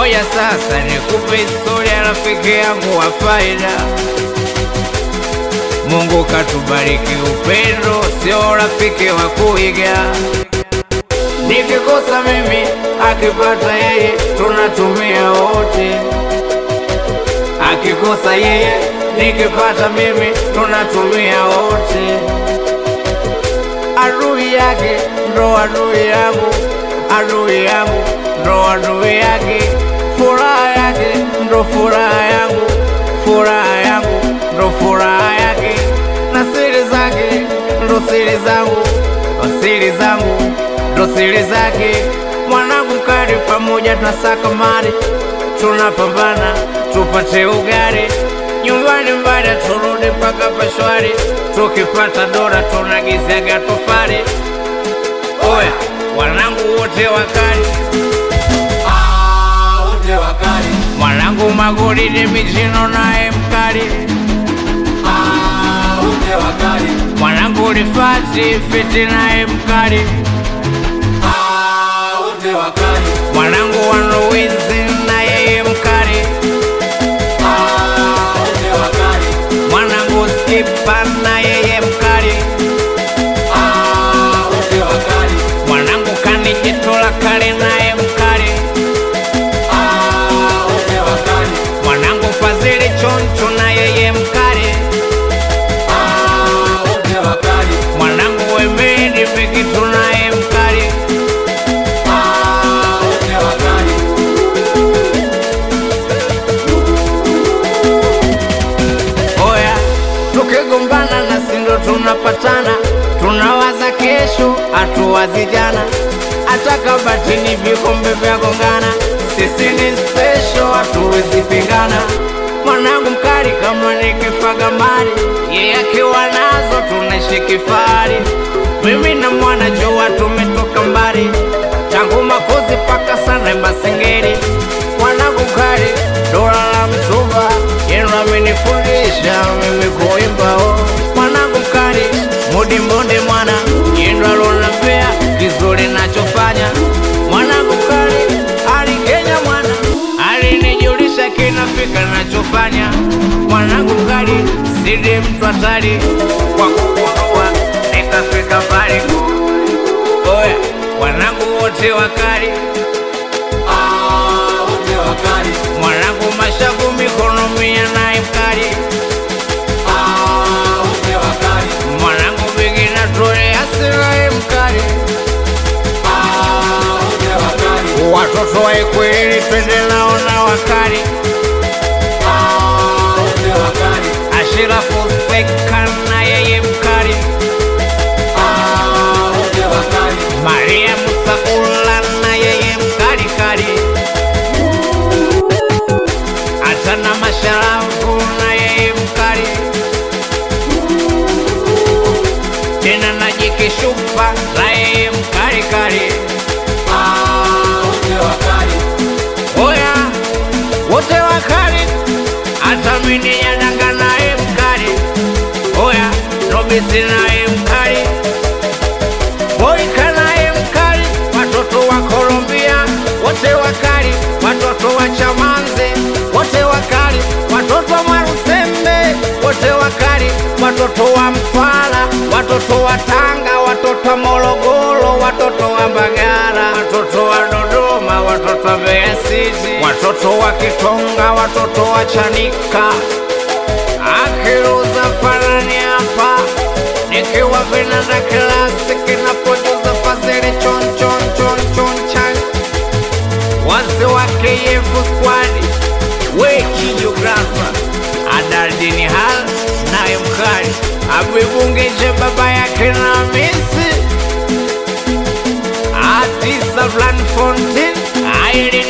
Ngoja sasa nikupe historia rafiki yangu wa faida. Mungu katubariki upendo, sio rafiki wa kuiga. Nikikosa mimi, akipata yeye, tunatumia wote. Akikosa yeye, nikipata mimi, tunatumia wote. Adui yake ndo adui yangu, adui yangu ndo adui yake. Furaha yake ndo furaha yangu, furaha yangu ndo furaha yake, na siri zake ndo siri zangu, siri zangu ndo siri zake. Mwanangu mkali, pamoja tunasaka mali, tunapambana tupate ugali nyumbani, mbada turudi mpaka pashwari, tukipata dola tunagizaga tofali. Oya, wanangu wote wakali, Ah, wote wakali. mwanangu magolide michino naye mkali, Ah, wote wakali. mwanangu rifati fiti naye mkali, Ah, wote wakali. mwanangu wanuwizi na yeye mkali, Ah, wote wakali. mwanangu skipa na yeye mkali, Ah, wote wakali. mwanangu kanijitola kali naye mkali, Ah, wote wakali. mwanangu fadhili choncho na yeye mkali, Ah, wote wakali. mwanangu wemedi pikitu naye mkali. Ah, wote wakali. Oya, tukigombana na sindo tunapatana, tunawaza kesho, hatuwazi jana. Hata kabatini vikombe vya gongana, sisi ni special, hatuwezi pingana. Mwanangu mkali kama nikifaga mali, yeye akiwa nazo tunaishi kifahari. Mimi na mwana jua tumetoka mbali, tangu makozi paka sana Masengeri. Mwanangu mkali, dola la mtumba, yenu amenifundisha mimi kuimba. Oh, mwanangu mkali, mudi mbonde mwana, yenu alonambea kizuri nachofanya. Mwanangu mkali, ali Kenya mwana, alinijulisha kinafika nachofanya. Mwanangu mkali, sidi mtu hatari kwa kugundua, nikafika mbali. Oya, wanangu wote wakali Ah, wote wakali. mwanangu mashavu mikono mia naye mkali Ah, wote wakali. mwanangu bigina tole asiraye mkali Ah, wote wakali. watoto wa Ikwiriri twende nao na wakali Ah, wote wakali. Ashirafu Speka na yeye mkali Ah, wote wakali. Maria Musakula na yeye mkali kali hata na masharafu na yeye mkali tena na jikishupa na yeye mkali kali Ah, wote wakali. Oya, wote wakali, hata mimi yadanga naye mkali. Oya, Robisi naye mkali, Boyka naye mkali, watoto wa Colombia wote wakali, watoto wa Chamanze wote wakali, watoto wa Mwarusembe wote wakali, watoto wa Mtwara, watoto wa Tanga, watoto wa Morogoro, watoto wa Mbagala, watoto wa Dodoma, watoto wa Mbeya City, watoto wa Kitonga, watoto wa Chanika, akiruza farani hapa nikiwa vinanda klasiki napojuza fazili chon chon chon chon chan wazee wa KF squad weki geografa adaldini hal naye mkali abibungeje baba yake na misi atisa Blan Fontin aili